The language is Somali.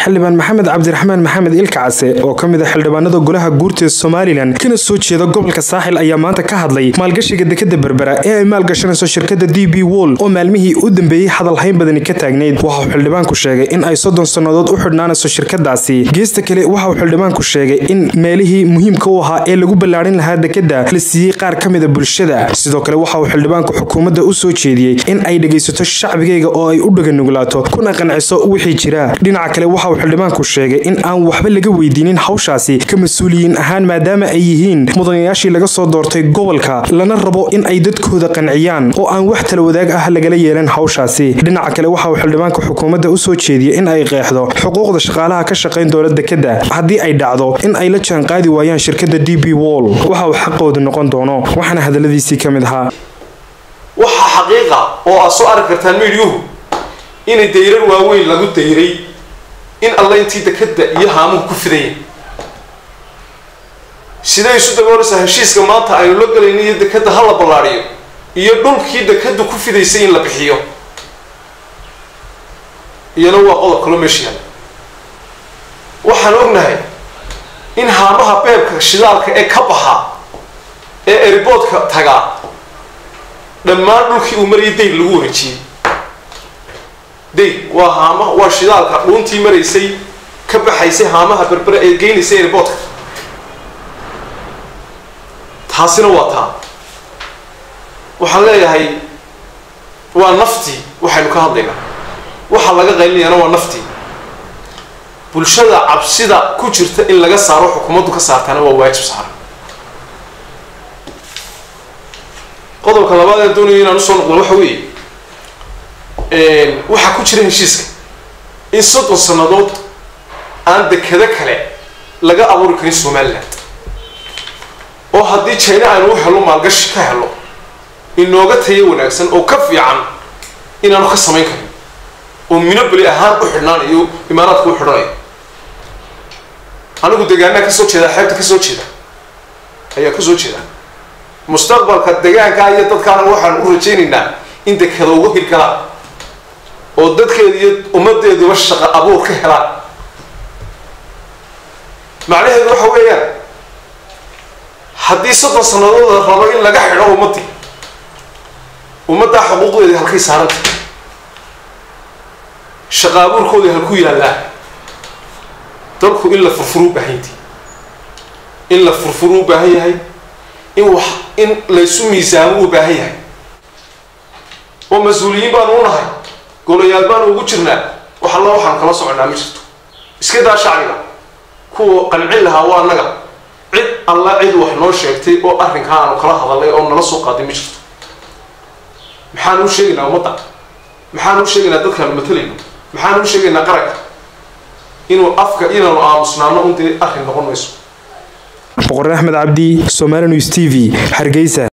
xildhibaan maxamed cabdiraxmaan maxamed ilka case oo ka mid a xildhibaanada golaha guurta somalilan kana soo jeeda gobolka saaxil ayaa maanta ka hadlay maalgashiga dekada berbera ee ay maalgashanayso shirkada d b wol oo maalmihii u dambeeyey hadalhayn badani ka taagnayd waxauu xildhibaanku sheegay in ay soddon sannadood u xidhnaanayso shirkadaasi geesta kale waxa uu xildhibaanku sheegay in meelihii muhiimka u ahaa ee lagu ballaadhin lahaa dekada la siiyey qaar ka mida bulshada sidoo kale waxa uu xildhibaanku xukuumadda u soo jeediyey in ay dhegaysato shacbigayga oo ay u dhaganugulaato kuna qanciso wixii jira dhinaca kale waxa uu xildhibaanku sheegay in aan waxba laga weydiinin hawshaasi ka mas-uuliyiin ahaan maadaama ay yihiin mudanayaashii laga soo doortay gobolka lana rabo in ay dadkooda qanciyaan oo aan wax tala wadaag ah lagala yeelan hawshaasi dhinaca kale waxa uu xildhibaanku xukuumadda u soo jeediyey in ay qeexdo xuquuqda shaqaalaha ka shaqayn doona dekada haddii ay dhacdo in ay la jaanqaadi waayaan shirkada d b wol waxa uu xaqooda noqon doono waxaana hadaladiisii ka mid ahaa waxaa xaqiiqa oo aad soo arki kartaan miidyuhu inay dayrar waaweyn lagu dayray in alla intii dekada iyo haamuhu ku fidayeen siday isu dabooleysaa heshiiska maanta aynu la galayno iyo dekada ha la ballaadhiyo iyo dhulkii dekadu ku fidaysay in la bixiyo iyana waa qodob kaloo meesha yaala waxaan ognahay in haamaha beebka shidaalka ee ka baxa ee eriboodka tagaa dhammaan dhulkii uu marayay dayn lagu wareejiyey dayn waa haama waa shidaalka dhuuntii maraysay ka baxaysay haamaha berbere ee geynaysay eriboodka taasina waa taa waxaan leeyahay waa naftii waxaynu ka hadlaynaa waxa laga qaylinayana waa naftii bulshada cabsida ku jirta in laga saaro xukuumaddu ka saartaana waa waajib saaran qodobka labaad ee doonaya inaan usoo noqdo waxa weeye waxaa ku jira heshiiska in soddon sannadood aan dekado kale laga abuuri karin somaliland oo haddii china aynu u helo maalgashi ka helo inooga tayo wanaagsan oo ka fiican inaanu ka samayn karin oo minobeli ahaan u xidhnaanayo imaaraadka u xidhanayo anigu degaanaa kasoo jeeda xeebta kasoo jeeda ayaa kasoo jeeda mustaqbalka degaankaa iyo dadkaana waxaan u rajaynaynaa in dekada uga hirgalaan oo dadkeeda iyo ummadeeduba shaqo abuur ka helaan macnaheedu waxa weeyaan haddii soddon sannadood la rabo in laga xidho ummaddii ummaddaa xuquuqdeedii halkay saaranta shaqa abuurkoodii halku yaallaa dalku in la furfuru u baahanyahay in la furfuru u baahan yahay in wax in laysu miisaamo u baahan yahay oo mas-uuliyiin baanu u nahay golayaal baanu ugu jirnaa wax alla waxaanu kala soconaa ma jirto iska daa shacbiga kuwa qancin lahaa waa annaga cid alla cid wax noo sheegtay oo arrinkaa aanu kala hadalnay oo nala soo qaaday ma jirto maxaanu u sheegaynaa ummadda maxaanu u sheegaynaa dadkaanu matalayno maxaanu u sheegaynaa qaranka inuu afka inaanu aamusnaano un dee arrin noqon mayso boqor axmed cabdi somaali news t v hargeysa